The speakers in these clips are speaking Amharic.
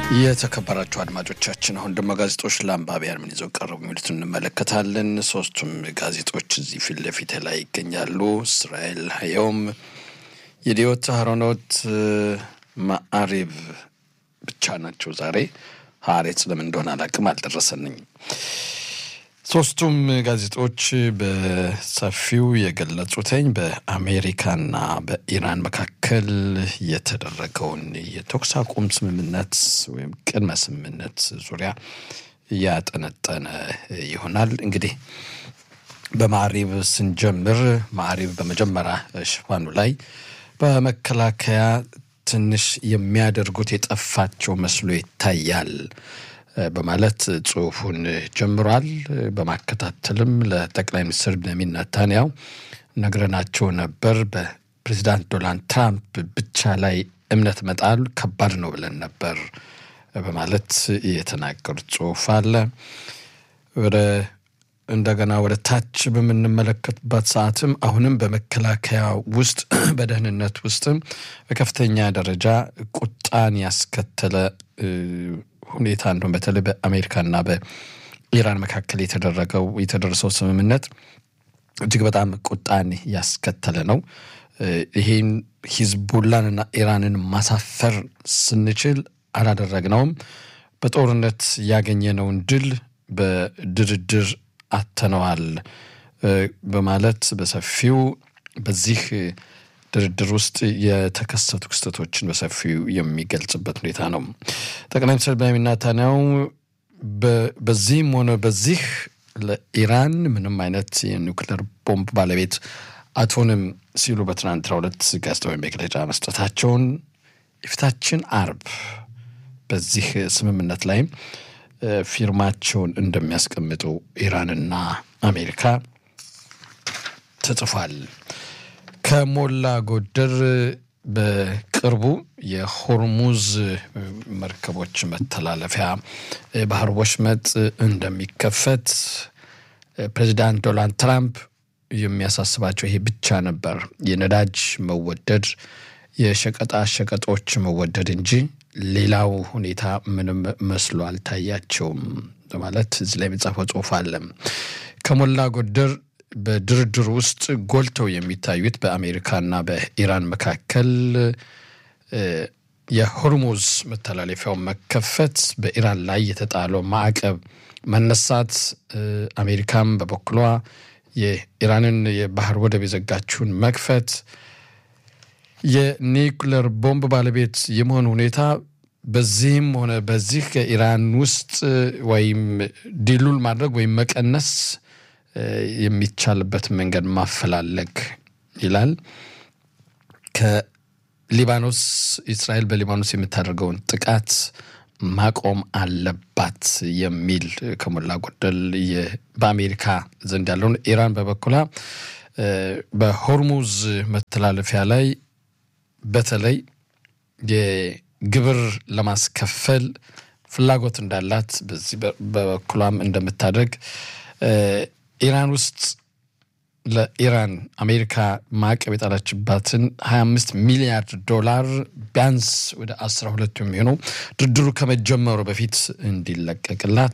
የተከበራችሁ አድማጮቻችን አሁን ደግሞ ጋዜጦች ለአንባቢያን ምን ይዘው ቀረቡ የሚሉትን እንመለከታለን። ሶስቱም ጋዜጦች እዚህ ፊት ለፊት ላይ ይገኛሉ። እስራኤል ሀየውም፣ የዲዮት አህሮኖት፣ ማዕሪብ ብቻ ናቸው ዛሬ። ሀሬት ለምን እንደሆነ አላቅም፣ አልደረሰንኝ። ሶስቱም ጋዜጦች በሰፊው የገለጹትኝ በአሜሪካና በኢራን መካከል የተደረገውን የተኩስ አቁም ስምምነት ወይም ቅድመ ስምምነት ዙሪያ ያጠነጠነ ይሆናል። እንግዲህ በማዕሪብ ስንጀምር ማዕሪብ በመጀመሪያ ሽፋኑ ላይ በመከላከያ ትንሽ የሚያደርጉት የጠፋቸው መስሎ ይታያል በማለት ጽሁፉን ጀምሯል። በማከታተልም ለጠቅላይ ሚኒስትር ቤንያሚን ኔታንያሁ ነግረናቸው ነበር። በፕሬዚዳንት ዶናልድ ትራምፕ ብቻ ላይ እምነት መጣል ከባድ ነው ብለን ነበር በማለት የተናገሩት ጽሁፍ አለ። ወደ እንደገና ወደ ታች በምንመለከትበት ሰዓትም አሁንም በመከላከያ ውስጥ በደህንነት ውስጥም በከፍተኛ ደረጃ ቁጣን ያስከተለ ሁኔታ እንደሁም በተለይ በአሜሪካና በኢራን መካከል የተደረገው የተደረሰው ስምምነት እጅግ በጣም ቁጣን ያስከተለ ነው። ይህን ሂዝቡላንና ኢራንን ማሳፈር ስንችል አላደረግነውም። በጦርነት ያገኘነውን ድል በድርድር አተነዋል በማለት በሰፊው በዚህ ድርድር ውስጥ የተከሰቱ ክስተቶችን በሰፊው የሚገልጽበት ሁኔታ ነው። ጠቅላይ ሚኒስትር ቤንያሚን ኔታንያሁ በዚህም ሆነ በዚህ ለኢራን ምንም አይነት የኒውክሌር ቦምብ ባለቤት አትሆንም ሲሉ በትናንትናው ዕለት ጋዜጣዊ መግለጫ መስጠታቸውን የፊታችን አርብ በዚህ ስምምነት ላይም ፊርማቸውን እንደሚያስቀምጡ ኢራንና አሜሪካ ተጽፏል። ከሞላ ጎደር በቅርቡ የሆርሙዝ መርከቦች መተላለፊያ ባህር ወሽመጥ እንደሚከፈት ፕሬዚዳንት ዶናልድ ትራምፕ የሚያሳስባቸው ይሄ ብቻ ነበር፣ የነዳጅ መወደድ፣ የሸቀጣ ሸቀጦች መወደድ እንጂ ሌላው ሁኔታ ምንም መስሎ አልታያቸውም በማለት እዚህ ላይ የሚጻፈው ጽሁፍ አለ። ከሞላ ጎደር በድርድር ውስጥ ጎልተው የሚታዩት በአሜሪካና በኢራን መካከል የሆርሙዝ መተላለፊያው መከፈት፣ በኢራን ላይ የተጣለው ማዕቀብ መነሳት፣ አሜሪካም በበኩሏ የኢራንን የባህር ወደብ የዘጋችውን መክፈት፣ የኒውክለር ቦምብ ባለቤት የመሆን ሁኔታ በዚህም ሆነ በዚህ ከኢራን ውስጥ ወይም ዲሉል ማድረግ ወይም መቀነስ የሚቻልበት መንገድ ማፈላለግ ይላል። ከሊባኖስ እስራኤል በሊባኖስ የምታደርገውን ጥቃት ማቆም አለባት የሚል ከሞላ ጎደል በአሜሪካ ዘንድ ያለውን ኢራን በበኩላ በሆርሙዝ መተላለፊያ ላይ በተለይ የግብር ለማስከፈል ፍላጎት እንዳላት በዚህ በበኩሏም እንደምታደርግ ኢራን ውስጥ ለኢራን አሜሪካ ማዕቀብ የጣለችባትን 25 ሚሊያርድ ዶላር ቢያንስ ወደ 12 የሚሆነው ድርድሩ ከመጀመሩ በፊት እንዲለቀቅላት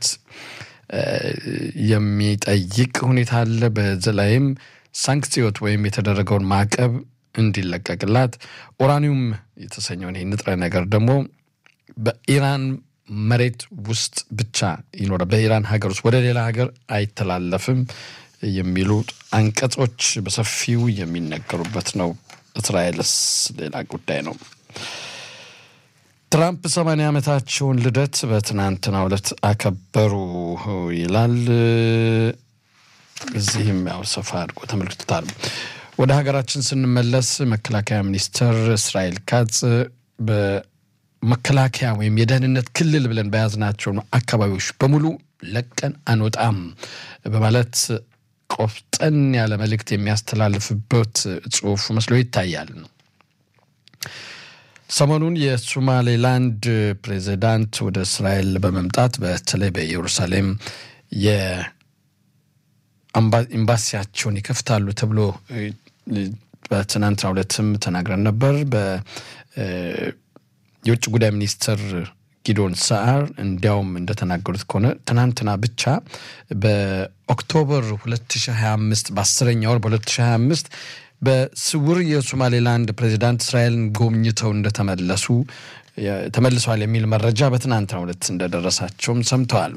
የሚጠይቅ ሁኔታ አለ። በዚህ ላይም ሳንክሲዮት ወይም የተደረገውን ማዕቀብ እንዲለቀቅላት ኡራኒየም የተሰኘውን ይህ ንጥረ ነገር ደግሞ በኢራን መሬት ውስጥ ብቻ ይኖራል፣ በኢራን ሀገር ውስጥ ወደ ሌላ ሀገር አይተላለፍም የሚሉ አንቀጾች በሰፊው የሚነገሩበት ነው። እስራኤልስ ሌላ ጉዳይ ነው። ትራምፕ ሰማንያ ዓመታቸውን ልደት በትናንትናው ዕለት አከበሩ ይላል። እዚህም ያው ሰፋ አድርጎ ተመልክቶታል። ወደ ሀገራችን ስንመለስ መከላከያ ሚኒስትር እስራኤል ካጽ በመከላከያ ወይም የደህንነት ክልል ብለን በያዝናቸው አካባቢዎች በሙሉ ለቀን አንወጣም በማለት ቆፍጠን ያለ መልእክት የሚያስተላልፍበት ጽሁፍ መስሎ ይታያል። ሰሞኑን የሶማሌላንድ ፕሬዚዳንት ወደ እስራኤል በመምጣት በተለይ በኢየሩሳሌም ኤምባሲያቸውን ይከፍታሉ ተብሎ በትናንትናው ዕለትም ተናግረን ነበር። የውጭ ጉዳይ ሚኒስትር ጊዶን ሰዓር እንዲያውም እንደተናገሩት ከሆነ ትናንትና ብቻ በኦክቶበር 2025 በአስረኛ ወር በ2025 በስውር የሶማሌላንድ ፕሬዚዳንት እስራኤልን ጎብኝተው እንደተመለሱ ተመልሰዋል የሚል መረጃ በትናንትናው ዕለት እንደደረሳቸውም ሰምተዋል።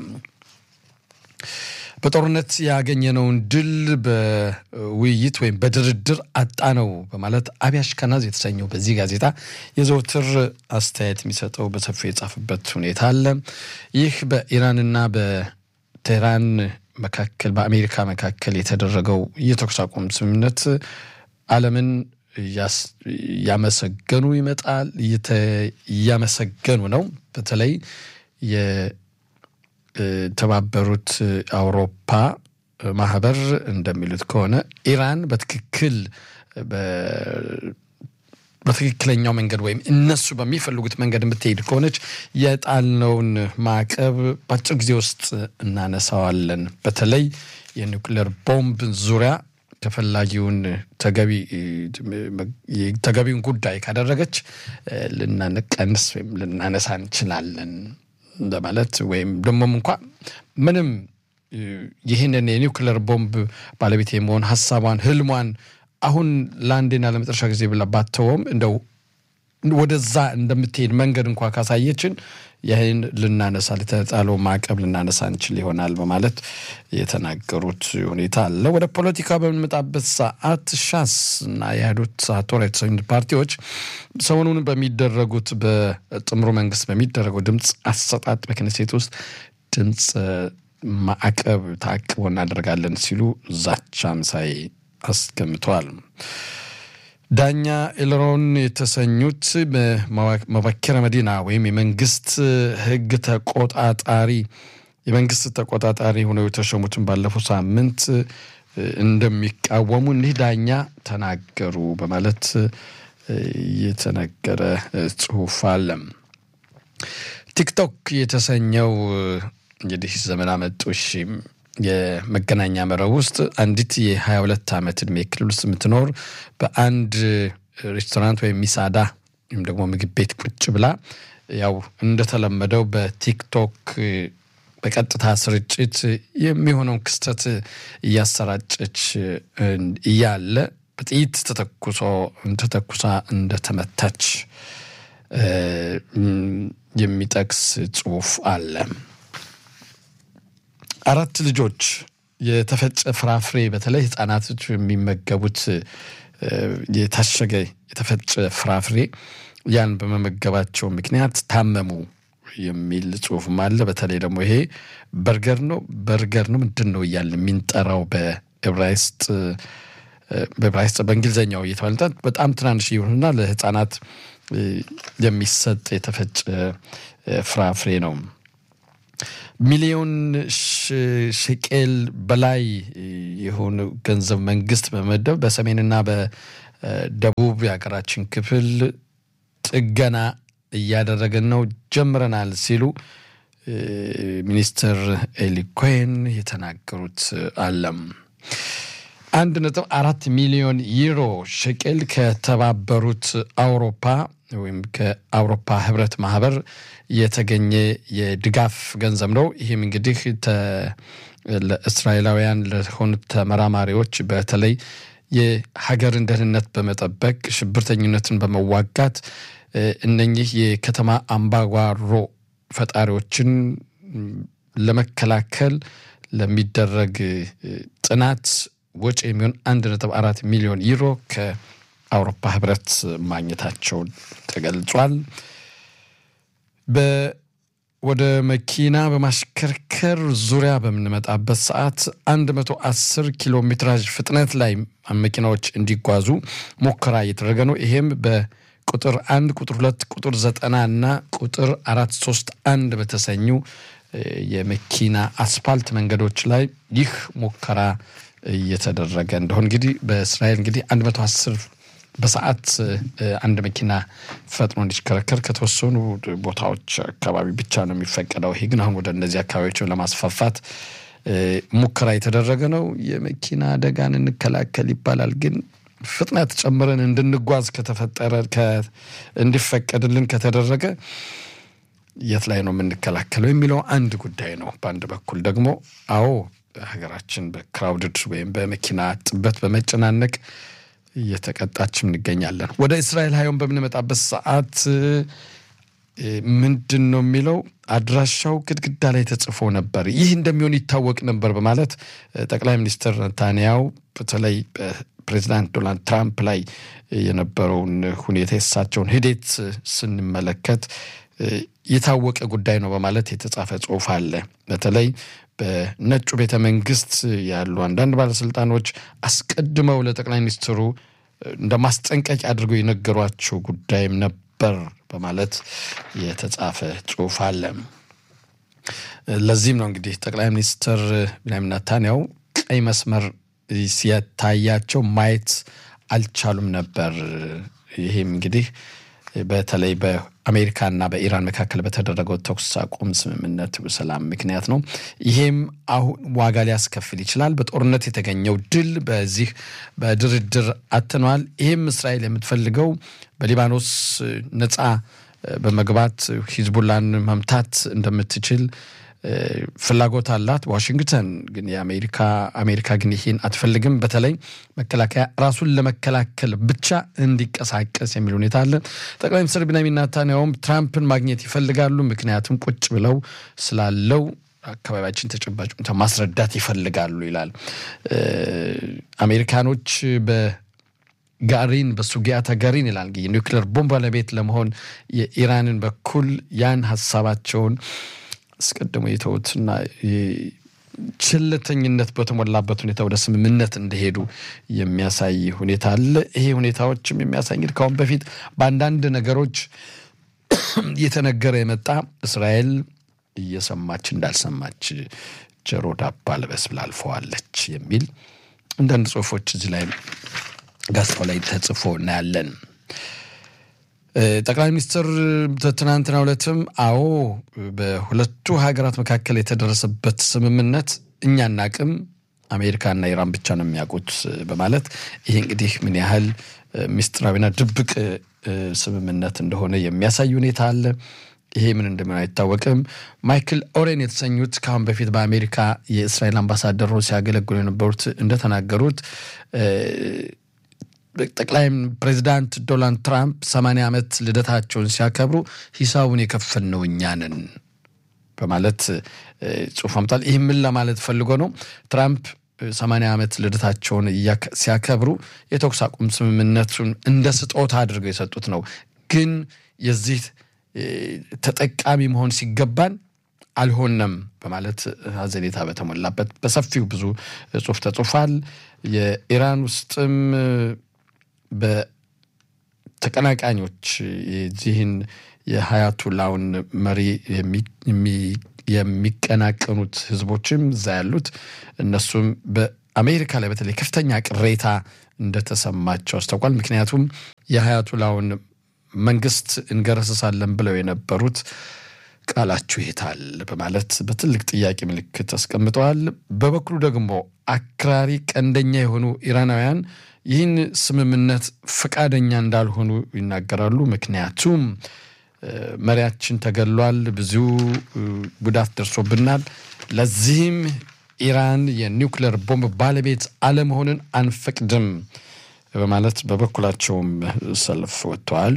በጦርነት ያገኘነውን ድል በውይይት ወይም በድርድር አጣ ነው በማለት አብያሽ ከናዝ የተሰኘው በዚህ ጋዜጣ የዘውትር አስተያየት የሚሰጠው በሰፊው የጻፈበት ሁኔታ አለ። ይህ በኢራንና በቴህራን መካከል በአሜሪካ መካከል የተደረገው የተኩስ አቁም ስምምነት ዓለምን እያመሰገኑ ይመጣል እያመሰገኑ ነው። በተለይ የተባበሩት አውሮፓ ማህበር እንደሚሉት ከሆነ ኢራን በትክክል በትክክለኛው መንገድ ወይም እነሱ በሚፈልጉት መንገድ የምትሄድ ከሆነች የጣልነውን ማዕቀብ በአጭር ጊዜ ውስጥ እናነሳዋለን። በተለይ የኒውክሌር ቦምብ ዙሪያ ተፈላጊውን ተገቢውን ጉዳይ ካደረገች ልናንቀንስ ወይም ልናነሳ እንችላለን ለማለት ወይም ደግሞም እንኳ ምንም ይህንን የኒውክሌር ቦምብ ባለቤት የመሆን ሀሳቧን ህልሟን አሁን ለአንዴና ለመጨረሻ ጊዜ ብላ ባተወም እንደው ወደዛ እንደምትሄድ መንገድ እንኳ ካሳየችን ይህን ልናነሳ የተጣለው ማዕቀብ ልናነሳ እንችል ይሆናል በማለት የተናገሩት ሁኔታ አለ። ወደ ፖለቲካ በምንመጣበት ሰዓት ሻስ እና የህዱት ሳቶራ የተሰኙት ፓርቲዎች ሰሞኑን በሚደረጉት በጥምሩ መንግስት በሚደረገው ድምፅ አሰጣጥ በክነሴት ውስጥ ድምፅ ማዕቀብ ታቅቦ እናደርጋለን ሲሉ ዛቻም ሳይ አስገምተዋል። ዳኛ ኤልሮን የተሰኙት መበከረ መዲና ወይም የመንግስት ህግ ተቆጣጣሪ የመንግስት ተቆጣጣሪ ሆነው የተሾሙትን ባለፈው ሳምንት እንደሚቃወሙ እኒህ ዳኛ ተናገሩ በማለት የተነገረ ጽሁፍ አለ። ቲክቶክ የተሰኘው እንግዲህ ዘመን አመጡሽ የመገናኛ መረብ ውስጥ አንዲት የ22 ዓመት ዕድሜ ክልል ውስጥ የምትኖር በአንድ ሬስቶራንት ወይም ሚሳዳ ወይም ደግሞ ምግብ ቤት ቁጭ ብላ ያው እንደተለመደው በቲክቶክ በቀጥታ ስርጭት የሚሆነውን ክስተት እያሰራጨች እያለ በጥይት ተተኩሶ ተተኩሳ እንደተመታች የሚጠቅስ ጽሁፍ አለ። አራት ልጆች የተፈጨ ፍራፍሬ በተለይ ህጻናቶች የሚመገቡት የታሸገ የተፈጨ ፍራፍሬ ያን በመመገባቸው ምክንያት ታመሙ የሚል ጽሁፍም አለ። በተለይ ደግሞ ይሄ በርገር ነው በርገር ነው ምንድን ነው እያለ የሚንጠራው በዕብራይስጥ በዕብራይስጥ በእንግሊዝኛው እየተባለ በጣም ትናንሽ ይሁንና ለህፃናት የሚሰጥ የተፈጨ ፍራፍሬ ነው። ሚሊዮን ሽቄል በላይ የሆኑ ገንዘብ መንግስት በመመደብ በሰሜንና በደቡብ የሀገራችን ክፍል ጥገና እያደረግን ነው ጀምረናል ሲሉ ሚኒስትር ኤሊ ኮሄን የተናገሩት አለም። አንድ ነጥብ አራት ሚሊዮን ዩሮ ሽቄል ከተባበሩት አውሮፓ ወይም ከአውሮፓ ህብረት ማህበር የተገኘ የድጋፍ ገንዘብ ነው። ይህም እንግዲህ ለእስራኤላውያን ለሆኑት ተመራማሪዎች በተለይ የሀገርን ደህንነት በመጠበቅ ሽብርተኝነትን በመዋጋት እነኚህ የከተማ አምባጓሮ ፈጣሪዎችን ለመከላከል ለሚደረግ ጥናት ወጪ የሚሆን አንድ ነጥብ አራት ሚሊዮን ዩሮ ከአውሮፓ ህብረት ማግኘታቸው ተገልጿል። ወደ መኪና በማሽከርከር ዙሪያ በምንመጣበት ሰዓት 110 ኪሎ ሜትራጅ ፍጥነት ላይ መኪናዎች እንዲጓዙ ሙከራ እየተደረገ ነው። ይሄም በቁጥር አንድ ቁጥር ሁለት ቁጥር ዘጠና እና ቁጥር አራት ሶስት አንድ በተሰኙ የመኪና አስፋልት መንገዶች ላይ ይህ ሙከራ እየተደረገ እንደሆን እንግዲህ በእስራኤል እንግዲህ 110 በሰዓት አንድ መኪና ፈጥኖ እንዲሽከረከር ከተወሰኑ ቦታዎች አካባቢ ብቻ ነው የሚፈቀደው። ይሄ ግን አሁን ወደ እነዚህ አካባቢዎች ለማስፋፋት ሙከራ የተደረገ ነው። የመኪና አደጋን እንከላከል ይባላል። ግን ፍጥነት ጨምረን እንድንጓዝ ከተፈጠረ እንዲፈቀድልን ከተደረገ የት ላይ ነው የምንከላከለው የሚለው አንድ ጉዳይ ነው። በአንድ በኩል ደግሞ አዎ ሀገራችን በክራውድድ ወይም በመኪና ጥበት በመጨናነቅ እየተቀጣችም እንገኛለን። ወደ እስራኤል ሀዮን በምንመጣበት ሰዓት ምንድን ነው የሚለው አድራሻው ግድግዳ ላይ ተጽፎ ነበር። ይህ እንደሚሆን ይታወቅ ነበር በማለት ጠቅላይ ሚኒስትር ነታንያው በተለይ ፕሬዚዳንት ዶናልድ ትራምፕ ላይ የነበረውን ሁኔታ የእሳቸውን ሂደት ስንመለከት የታወቀ ጉዳይ ነው በማለት የተጻፈ ጽሑፍ አለ። በተለይ በነጩ ቤተ መንግስት ያሉ አንዳንድ ባለስልጣኖች አስቀድመው ለጠቅላይ ሚኒስትሩ እንደ ማስጠንቀቂያ አድርገው የነገሯቸው ጉዳይም ነበር በማለት የተጻፈ ጽሑፍ አለ። ለዚህም ነው እንግዲህ ጠቅላይ ሚኒስትር ቢንያሚን ኔታንያሁ ቀይ መስመር ሲታያቸው ማየት አልቻሉም ነበር። ይህም እንግዲህ በተለይ በአሜሪካና በኢራን መካከል በተደረገው ተኩስ አቁም ስምምነት ሰላም ምክንያት ነው። ይሄም አሁን ዋጋ ሊያስከፍል ይችላል። በጦርነት የተገኘው ድል በዚህ በድርድር አትኗል። ይህም እስራኤል የምትፈልገው በሊባኖስ ነፃ በመግባት ሂዝቡላን መምታት እንደምትችል ፍላጎት አላት። ዋሽንግተን ግን የአሜሪካ አሜሪካ ግን ይህን አትፈልግም። በተለይ መከላከያ ራሱን ለመከላከል ብቻ እንዲቀሳቀስ የሚል ሁኔታ አለ። ጠቅላይ ሚኒስትር ቢንያሚን ኔታንያሁም ትራምፕን ማግኘት ይፈልጋሉ። ምክንያቱም ቁጭ ብለው ስላለው አካባቢያችን ተጨባጭ ሁኔታ ማስረዳት ይፈልጋሉ ይላል። አሜሪካኖች በጋሪን በሱጊያታ ጋሪን ይላል የኒውክሌር ቦምብ ባለቤት ለመሆን የኢራንን በኩል ያን ሀሳባቸውን አስቀድሞ የተውትና ችልተኝነት በተሞላበት ሁኔታ ወደ ስምምነት እንደሄዱ የሚያሳይ ሁኔታ አለ። ይሄ ሁኔታዎችም የሚያሳይ እንግዲህ ከአሁን በፊት በአንዳንድ ነገሮች እየተነገረ የመጣ እስራኤል እየሰማች እንዳልሰማች ጆሮ ዳባ ልበስ ብላ አልፈዋለች የሚል አንዳንድ ጽሁፎች እዚህ ላይ ጋዜጣው ላይ ተጽፎ እናያለን። ጠቅላይ ሚኒስትር ትናንትናው ዕለትም አዎ በሁለቱ ሀገራት መካከል የተደረሰበት ስምምነት እኛ እናቅም አሜሪካና ኢራን ብቻ ነው የሚያውቁት በማለት ይሄ እንግዲህ ምን ያህል ምስጢራዊና ድብቅ ስምምነት እንደሆነ የሚያሳይ ሁኔታ አለ። ይሄ ምን እንደሚሆን አይታወቅም። ማይክል ኦሬን የተሰኙት ከአሁን በፊት በአሜሪካ የእስራኤል አምባሳደር ሲያገለግሉ የነበሩት እንደተናገሩት ጠቅላይ ፕሬዚዳንት ዶናልድ ትራምፕ ሰማንያ ዓመት ልደታቸውን ሲያከብሩ ሂሳቡን የከፈልነው እኛ ነን በማለት ጽሑፍ አምጣል። ይህ ምን ለማለት ፈልጎ ነው? ትራምፕ ሰማንያ ዓመት ልደታቸውን ሲያከብሩ የተኩስ አቁም ስምምነቱን እንደ ስጦታ አድርገው የሰጡት ነው። ግን የዚህ ተጠቃሚ መሆን ሲገባን አልሆነም በማለት ሀዘኔታ በተሞላበት በሰፊው ብዙ ጽሑፍ ተጽፏል። የኢራን ውስጥም በተቀናቃኞች የዚህን የሀያቱላውን መሪ የሚቀናቀኑት ህዝቦችም እዛ ያሉት እነሱም በአሜሪካ ላይ በተለይ ከፍተኛ ቅሬታ እንደተሰማቸው አስታውቋል። ምክንያቱም የሀያቱላውን መንግስት እንገረስሳለን ብለው የነበሩት ቃላችሁ ይታል በማለት በትልቅ ጥያቄ ምልክት አስቀምጠዋል። በበኩሉ ደግሞ አክራሪ ቀንደኛ የሆኑ ኢራናውያን ይህን ስምምነት ፈቃደኛ እንዳልሆኑ ይናገራሉ። ምክንያቱም መሪያችን ተገሏል፣ ብዙ ጉዳት ደርሶብናል፣ ለዚህም ኢራን የኒውክሌር ቦምብ ባለቤት አለመሆንን አንፈቅድም በማለት በበኩላቸውም ሰልፍ ወጥተዋል።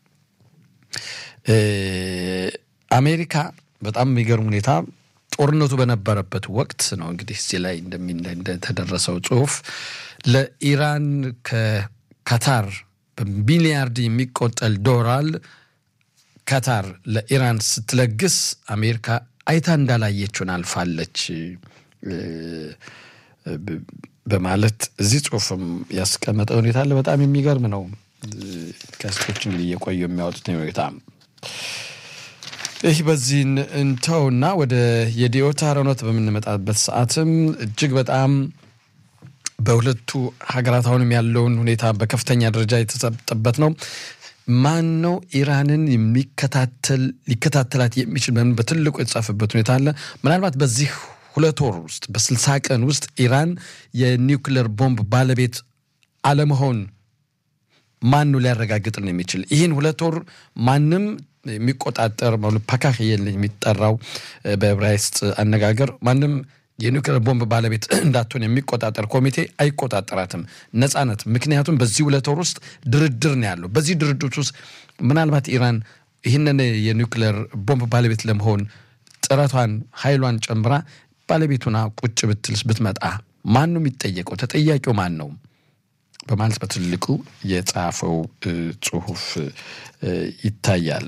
አሜሪካ በጣም የሚገርም ሁኔታ ጦርነቱ በነበረበት ወቅት ነው እንግዲህ እዚህ ላይ እንደተደረሰው ጽሁፍ ለኢራን ከካታር በሚሊያርድ የሚቆጠል ዶላር ካታር ለኢራን ስትለግስ አሜሪካ አይታ እንዳላየችውን አልፋለች በማለት እዚህ ጽሁፍም ያስቀመጠ ሁኔታ አለ። በጣም የሚገርም ነው። ጋዜጦች እንግዲህ እየቆዩ የሚያወጡት ሁኔታ ይህ በዚህ እንተውና ወደ የዲዮታ ሮኖት በምንመጣበት ሰዓትም እጅግ በጣም በሁለቱ ሀገራት አሁንም ያለውን ሁኔታ በከፍተኛ ደረጃ የተሰጠበት ነው። ማን ነው ኢራንን የሚከታተል ሊከታተላት የሚችል በምን በትልቁ የተጻፈበት ሁኔታ አለ። ምናልባት በዚህ ሁለት ወር ውስጥ በስልሳ ቀን ውስጥ ኢራን የኒውክሌር ቦምብ ባለቤት አለመሆን ማን ነው ሊያረጋግጥልን የሚችል? ይህን ሁለት ወር ማንም የሚቆጣጠር ፓካክ የሚጠራው በዕብራይስጥ አነጋገር ማንም የኒውክሌር ቦምብ ባለቤት እንዳትሆን የሚቆጣጠር ኮሚቴ አይቆጣጠራትም። ነጻነት ምክንያቱም በዚህ ሁለት ወር ውስጥ ድርድር ነው ያለው። በዚህ ድርድር ውስጥ ምናልባት ኢራን ይህንን የኒውክሌር ቦምብ ባለቤት ለመሆን ጥረቷን ኃይሏን ጨምራ ባለቤቱና ቁጭ ብትልስ ብትመጣ ማን ነው የሚጠየቀው? ተጠያቂው ማን ነው? በማለት በትልቁ የጻፈው ጽሁፍ ይታያል።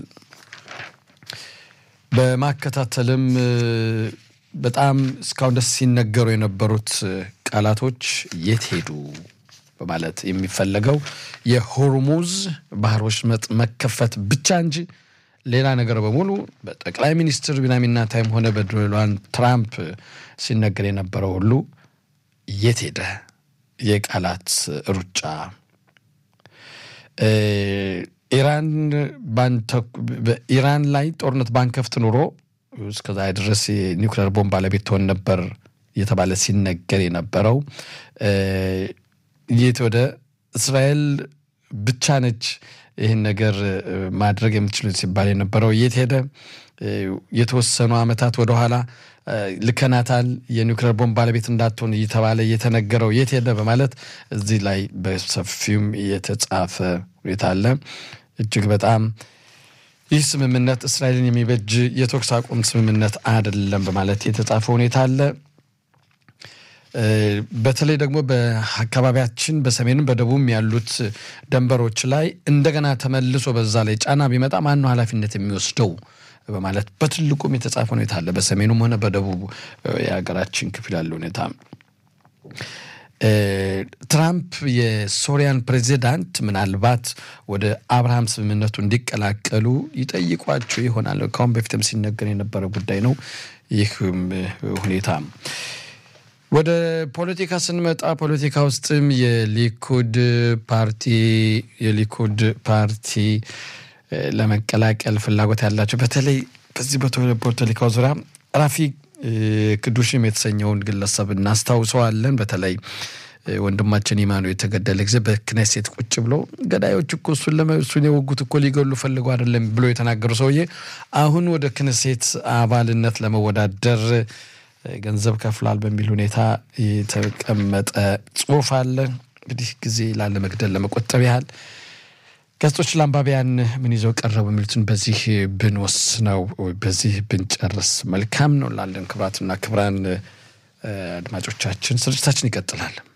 በማከታተልም በጣም እስካሁን ደስ ሲነገሩ የነበሩት ቃላቶች የት ሄዱ በማለት የሚፈለገው የሆርሙዝ ባህር ወሽመጥ መከፈት ብቻ እንጂ ሌላ ነገር በሙሉ በጠቅላይ ሚኒስትር ቢንያሚን ኔታንያሁም ሆነ በዶናልድ ትራምፕ ሲነገር የነበረው ሁሉ የት ሄደ? የቃላት ሩጫ ኢራን በኢራን ላይ ጦርነት ባንከፍት ኑሮ እስከዛ ድረስ የኒውክሌር ቦምብ ባለቤት ትሆን ነበር እየተባለ ሲነገር የነበረው የት ወደ እስራኤል ብቻ ነች ይህን ነገር ማድረግ የምትችሉ ሲባል የነበረው የት ሄደ? የተወሰኑ ዓመታት ወደኋላ ልከናታል የኒውክሌር ቦምብ ባለቤት እንዳትሆን እየተባለ እየተነገረው የት ሄደ በማለት እዚህ ላይ በሰፊውም የተጻፈ ሁኔታ አለ። እጅግ በጣም ይህ ስምምነት እስራኤልን የሚበጅ የተኩስ አቁም ስምምነት አይደለም በማለት የተጻፈ ሁኔታ አለ። በተለይ ደግሞ በአካባቢያችን በሰሜንም በደቡብም ያሉት ደንበሮች ላይ እንደገና ተመልሶ በዛ ላይ ጫና ቢመጣ ማነው ኃላፊነት የሚወስደው በማለት በትልቁም የተጻፈ ሁኔታ አለ። በሰሜኑም ሆነ በደቡብ የሀገራችን ክፍል ያለ ሁኔታ ትራምፕ የሶሪያን ፕሬዚዳንት ምናልባት ወደ አብርሃም ስምምነቱ እንዲቀላቀሉ ይጠይቋቸው ይሆናል። ከአሁን በፊትም ሲነገር የነበረ ጉዳይ ነው። ይህም ሁኔታ ወደ ፖለቲካ ስንመጣ ፖለቲካ ውስጥም የሊኩድ ፓርቲ የሊኩድ ፓርቲ ለመቀላቀል ፍላጎት ያላቸው በተለይ በዚህ በፖለቲካው ዙሪያ ራፊ ክዱሽም የተሰኘውን ግለሰብ እናስታውሰዋለን። በተለይ ወንድማችን ኢማኑ የተገደለ ጊዜ በክኔሴት ቁጭ ብሎ ገዳዮች እኮ እሱን እሱን የወጉት እኮ ሊገሉ ፈልገው አይደለም ብሎ የተናገሩ ሰውዬ አሁን ወደ ክኔሴት አባልነት ለመወዳደር ገንዘብ ከፍሏል በሚል ሁኔታ የተቀመጠ ጽሁፍ አለ። እንግዲህ ጊዜ ላለመግደል ለመቆጠብ ያህል ጋዜጦች ለአንባቢያን ምን ይዘው ቀረቡ የሚሉትን በዚህ ብንወስነው በዚህ ብንጨርስ መልካም ነው ላለን ክብራትና ክብራን አድማጮቻችን ስርጭታችን ይቀጥላል።